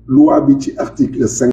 loi bi ci article cinq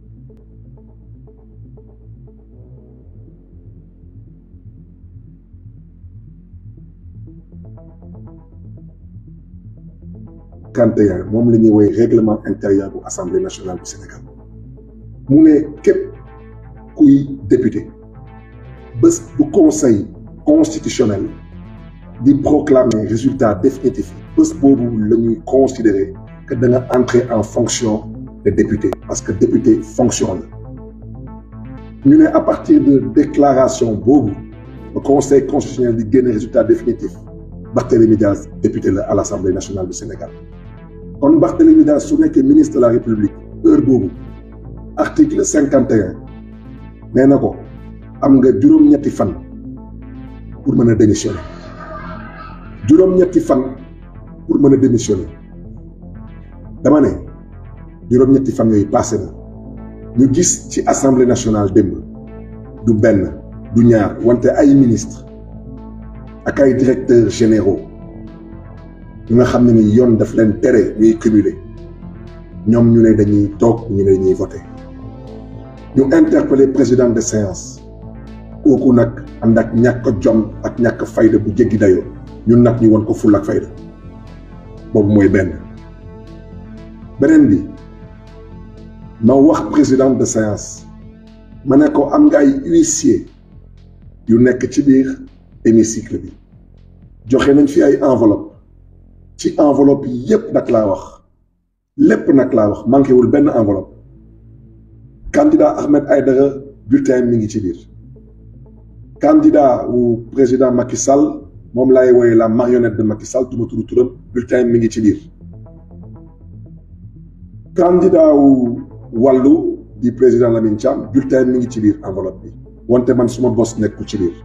cinquante et un moom la ñuy woy règlement intérieur bu assemblée nationale du Sénégal mu ne képp kuy député bés bu conseil constitutionnel di proclamer résultat définitif bés boobu la ñuy considérer que da nga entrer en fonction de député parce que député fonction la ñu ne à partir de déclaration boobu le conseil constitutionnel di génne résultat définitif Barthélémy Diaz député la à l'Assemblée nationale du Sénégal kon Barthélémy Diaz su nekkee ministre de la République heure boobu article cinquante et un nee na ko am nga juróom-ñetti fan pour mën a démissionner juróom-ñetti fan pour mën a démissionner dama ne juróom-ñetti fan yooyu passé na ñu gis ci assemblée nationale démb du benn du ñaar wante ay ministre ak ay directeurs généraux ñu nga xam ne ni yoon daf leen tere ñuy cumuler ñoom ñu ne dañuy toog ñu ne ñuy voter ñu interpellé président de séance kooku nag ànd ak ñàkk jom ak ñàkk fayda bu jéggi dayoo ñun nag ñu won ko fulla ak fayda boobu mooy benn beneen bi ma wax président de séance ma ne ko am nga ay huissier yu nekk ci biir hémicycle bi joxe nañ fi ay enveloppe ci enveloppe yi yépp nag laa wax lépp nag laa wax manqué wul benn enveloppe candidat Ahmed Aïdara bulletin mi ngi ci biir candidat wu président Macky Sall moom laay wooye la marionnette de Macky Sall tuma tudd turam bulletin mi ngi ci biir candidat wu wàllu di président Lamine Thiam bulletin mi ngi ci biir enveloppe bi wante man suma bos nekku ci biir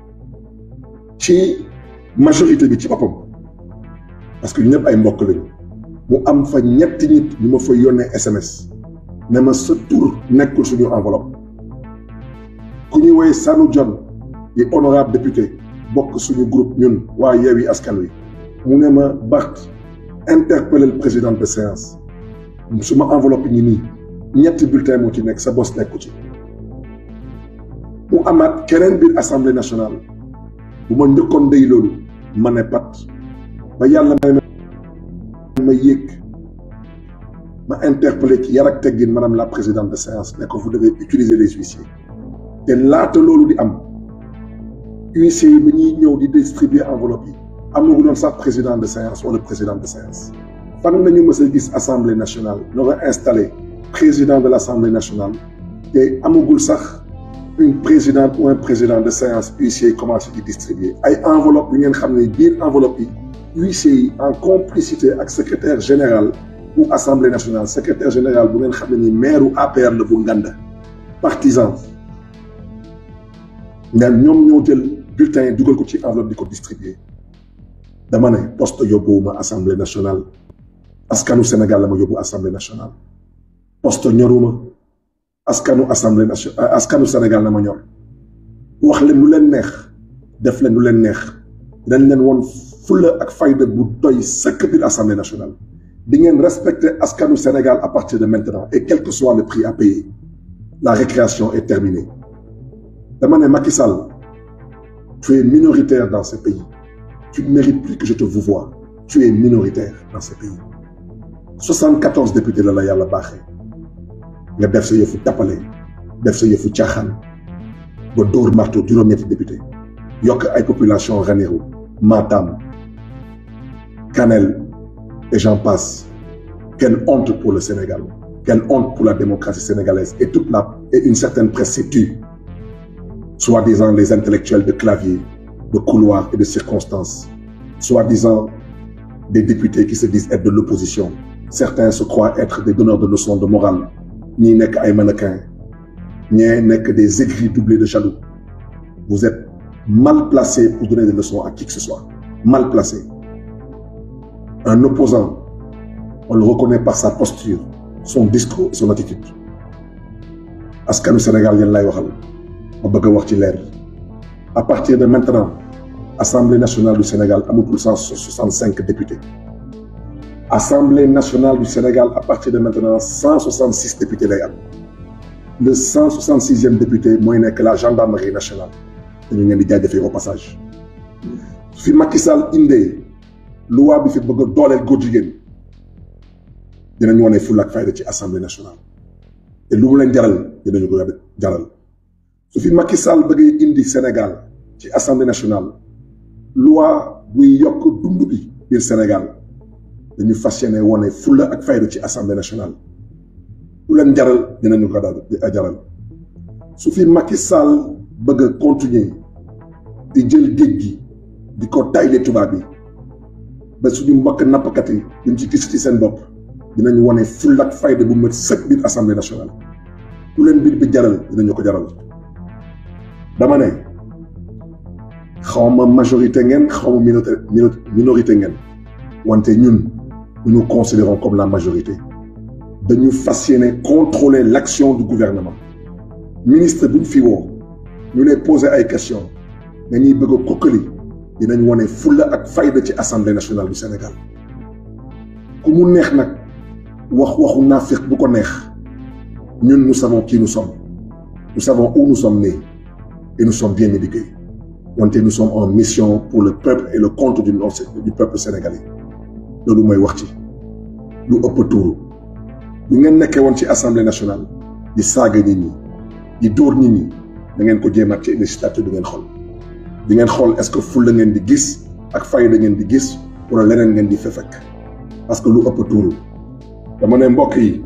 ci majorité bi ci boppam parce que ñu ñëpp ay mbokk lañu mu am fa ñetti nit ñu ma fa yónnee SMS ne ma sa tur nekkul suñu enveloppe ku ñuy woy Sanu John di honorable député bokk suñu groupe ñun waa Yewwi Askan Wi mu ne ma Bart interpellé le président de séance suma enveloppe ñi nii ñetti bulletin moo ci nekk sa bos nekku ci mu amaat keneen biir assemblée nationale bu ma njëkkoon day loolu ma ne pat ba yàlla may ma yéeg ma interpellé ci yar ak teggin madame la présidente de séance ne ko vous devez utiliser les huissiers te laata loolu di am huissiers yi ba ñuy ñëw di distribuer enveloppe yi amagu doon sax président de séance wala président de séance fan nañu mës a gis assemblée nationale ñoo nga installé président de l' assemblée nationale te amagul sax une présidente ou un président de séance huissier yi commencé di distribuer ay enveloppe yu ngeen xam ne biir enveloppe yi huissier yi en complicité ak secrétaire général bu assemblée nationale secrétaire général bu ngeen xam ne ni maire APR la bu Nganda partisan nga ñoom ñoo jël bulletin yi dugal ko ci enveloppe di ko distribuer dama ne poste yóbbuwuma assemblée nationale askanu Sénégal la ma yóbbu assemblée nationale poste ñoruma askanu assemblée nationale askanu Sénégal la ma ñor wax leen lu leen neex def leen lu leen neex dañ leen woon fulla ak fayda bu doy sëkk biir assemblée nationale di ngeen respecter askanu Sénégal à partir de maintenant et quel que soit le prix à payer la récréation est terminée dama ne Macky Sall tu es minoritaire dans ce pays tu ne mérites plus que je te vouvoie tu es minoritaire dans ce pays 74 députés la la yàlla baaxee nga def sa yëfu tappale def sa yëfu caaxaan ba dóor marto juróom-ñetti député yokk ay population Ranérou Matam Kanel et j'en passe quelle honte pour le Sénégal quelle honte pour la démocratie sénégalaise et toute la et une certaine presse s'est tue soi-disant les intellectuels de clavier de couloir et de circonstances soi-disant des députés qui se disent être de l'opposition certains se croient être des donneurs de leçons de morale ñii nekk ay mannequins ñii nekk des aigris doublés de jaloux vous êtes mal placé pour donner des leçons à qui que ce soit mal placé un opposant on le reconnaît par sa posture son discours et son attitude askanu Sénégal yéen lay waxal ma bëgg a wax ci leer à partir de maintenant Assemblée nationale du Sénégal amatul cent soixante cinq députés Assemblée nationale du Sénégal à partir de maintenant 166 députés lay am le 166e député mooy nekk la gendarmerie nationale te ñu ngeen di jaajëfee au passage fi Macky Sall indee loi bi fi bëgg a dooleel góor jigéen dinañ wane fulla ak fayda ci assemblée nationale te lu mu leen jaral dinañu ko jaral su fi Macky Sall bëggee indi Sénégal ci assemblée nationale loi buy yokk dund bi biir Sénégal dañu fas yéene wane fulla ak fayda ci assemblée nationale lu leen jaral dinañu ko daal jaral su fi Macky Sall bëgg a continuer di jël géej gi di ko tayle tubaab bi ba suñu mbokk nappkat yi duñ ci gis ci seen bopp dinañu wane fulla ak fayda bu mat sëkk biir assemblée nationale lu leen biir bi jaral dinañu ko jaral dama ne xawma majorité ngeen xawma minorité ngeen wante ñun nous nous considérons comme la majorité dañu fas yéene contrôler l'action du gouvernement ministre buñ fi woo ñu lay poser ay questions dañuy bëgg a kokkali dinañ wane fulla ak fayda ci assemblée nationale du Sénégal ku mu neex nag wax waxu naafiq bu ko neex ñun nous savons qui nous sommes nous savons où nous sommes nés et nous sommes bien éduqués wante nous sommes en mission pour le peuple et le compte du du peuple sénégalais loolu mooy wax ci lu ëpp tuuru lu ngeen nekkee woon ci assemblée nationale di saaga nit ñi di dóor nit ñi da ngeen ko jéemaat ci législature du ngeen xool di ngeen xool est-ce que fulla ngeen di gis ak fayda ngeen di gis wala leneen ngeen di fa fekk parce que lu ëpp tuuru dama ne mbokk yi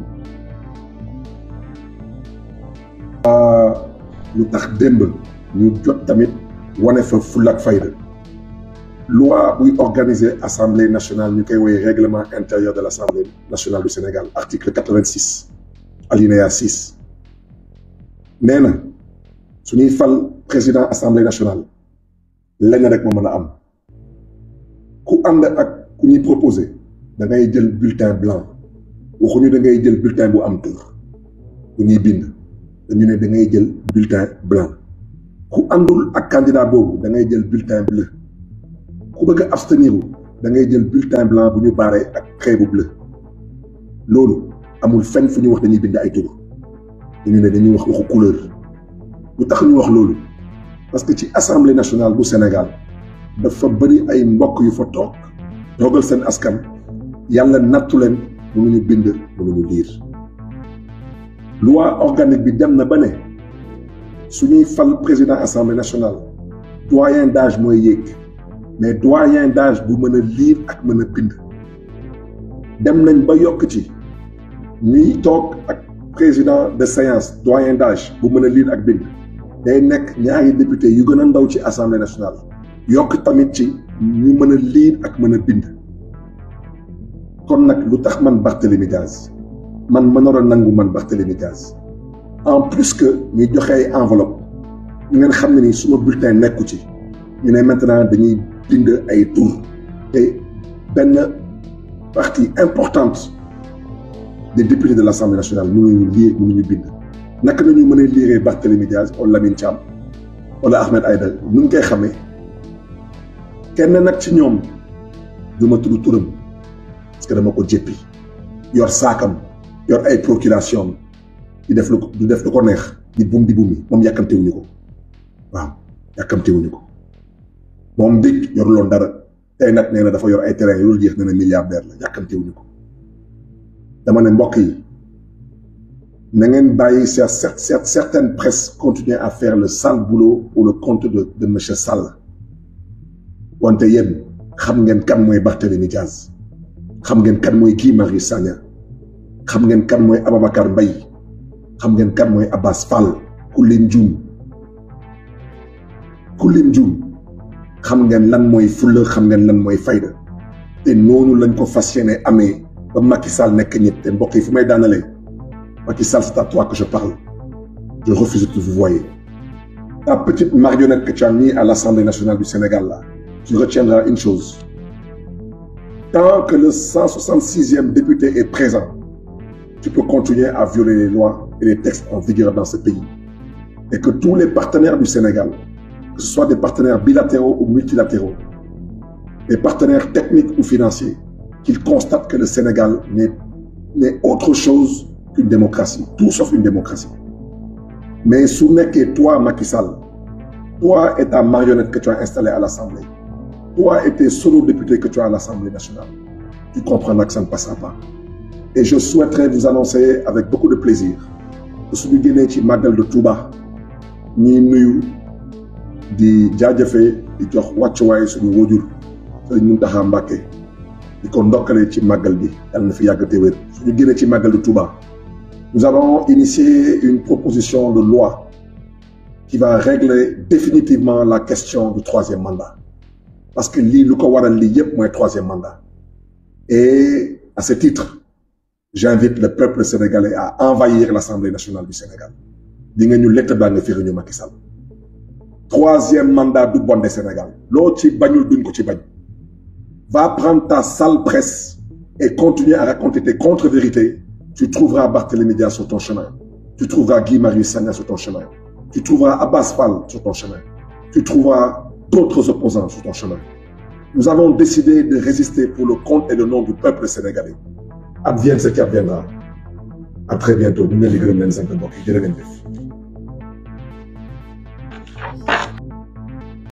lu tax démb ñu jot tamit wane fa fulla ak fayda loi buy organiser assemblée nationale ñu koy woy règlement intérieur de l'assemblée nationale du Sénégal article quatre-vingt-six alinéa six nee na suñuy fal président assemblée nationale lenn rek moo mën a am ku ànd ak ku ñuy proposé da ngay jël bulletin blanc waxuñu da ngay jël bulletin bu am tur bu ñuy bind dañu ne da ngay jël bulletin blanc ku àndul ak candidat boobu da ngay jël bulletin bleu ku bëgg a abstenir da ngay jël bulletin blanc bu ñu baaree ak trait bu bleu loolu amul fenn fu ñu wax dañuy bind ay tur dañu ne dañuy wax waxu couleur lu tax ñu wax loolu parce que ci assemblée nationale bu Sénégal dafa bëri ay mbokk yu fa toog toogal seen askan yàlla nattu leen mënuñu bind mënuñu liir loi organique bi dem na ba ne suñuy fal président assemblée nationale doyen d'âge mooy yéeg mais doyen d'âge bu mën a lire ak mën a bind dem nañ ba yokk ci ñuy toog ak président de séance doyen d'âge bu mën a lire ak bind day nekk ñaari député yu gën a ndaw ci assemblée nationale yokk tamit ci ñu mën a lire ak mën a bind kon nag lu tax man Barthélémy Diaz man ma nar a nangu man Barthélémy Diaz en plus que ñuy joxe ay enveloppe ñu ngeen xam ne ni suma bulletin nekku ci ñu ne maintenant dañuy bind ay tur te benn partie importante des députés de l'Assemblée nationale mënuñu lire mënuñu bind naka nañu mën a lire Barthélémy Diaz wala Lamine Thiam wala Ahmed Aïdara nu ñu koy xamee kenn nag ci ñoom du ma tudd turam parce que dama ko jéppi yor saakam yor ay procuration di def lu du def lu ko neex di bum di bumi moom yàkkamtewuñu ko waaw yàkkamtewuñu ko moom dégg yor loon dara tey nag nee na dafa yor ay terrain yu dul jeex nee na milliardaire la yàkkamtewuñu ko dama ne mbokk yi na ngeen bàyyi cette certaine presse continuer à faire le sale boulot pour le compte de de monsieur Sall wante yéen xam ngeen kan mooy Barthélémy Diaz xam ngeen kan mooy Guy Marius Sagna xam ngeen kan mooy Ababacar Mbaye xam ngeen kan mooy Abbas Fall ku lim juum ku lim juum xam ngeen lan mooy fulla xam ngeen lan mooy fayda te noonu lañ ko fas yéene amee ba Macky Sall nekk ñett te mbokk yi fu may daanalee Macky Sall c'est à toi que je parle je refuse de vous voyer ta petite marionnette que tu as mis à l'Assemblée nationale du Sénégal là tu retiendras une chose tant que le 166e député est présent tu peux continuer à violer les lois et les textes en vigueur dans ce pays et que tous les partenaires du Sénégal que ce soit des partenaires bilatéraux ou multilatéraux des partenaires techniques ou financiers qu'il constate que le Sénégal n'est autre chose qu'une démocratie, tout sauf une démocratie. Mais sous que toi, Macky Sall, toi et ta marionnette que tu as installée à l'Assemblée, toi et tes solo députés que tu as à l'Assemblée nationale, tu comprendras que ça ne passera pas. Et je souhaiterais vous annoncer avec beaucoup de plaisir que suñu génnee ci màggal de Touba ñi nuyu di jaajëfee di jox wàccuwaay suñu wóojur Sëriñ Muntaxa Mbàkke di ko ndokkale ci màggal bi yàlla na fi yàgg te wér suñu génnee ci màggal de Touba nous allons initier une proposition de loi qui va régler définitivement la question du troisième mandat parce que lii lu ko waral lii yépp mooy troisième mandat et à ce titre j'invite le peuple sénégalais à envahir l'Assemblée nationale du Sénégal di nga ñu lett baa nga firi ñu Macky Sall troisième mandat du bon de Sénégal loo ci bañul duñ ko ci bañ va prendre ta sale presse et continuer à raconter tes contre-vérités tu trouveras Barthélémy Dias sur ton chemin tu trouveras Guy Marius Sagna sur ton chemin tu trouveras Abbas Fall sur ton chemin tu trouveras d'autres opposants sur ton chemin nous avons décidé de résister pour le compte et le nom du peuple sénégalais advienne ce qui adviendra à très bientôt ñu ngi leen di gërëm leen sant mbokk yi jërë ngeen jëf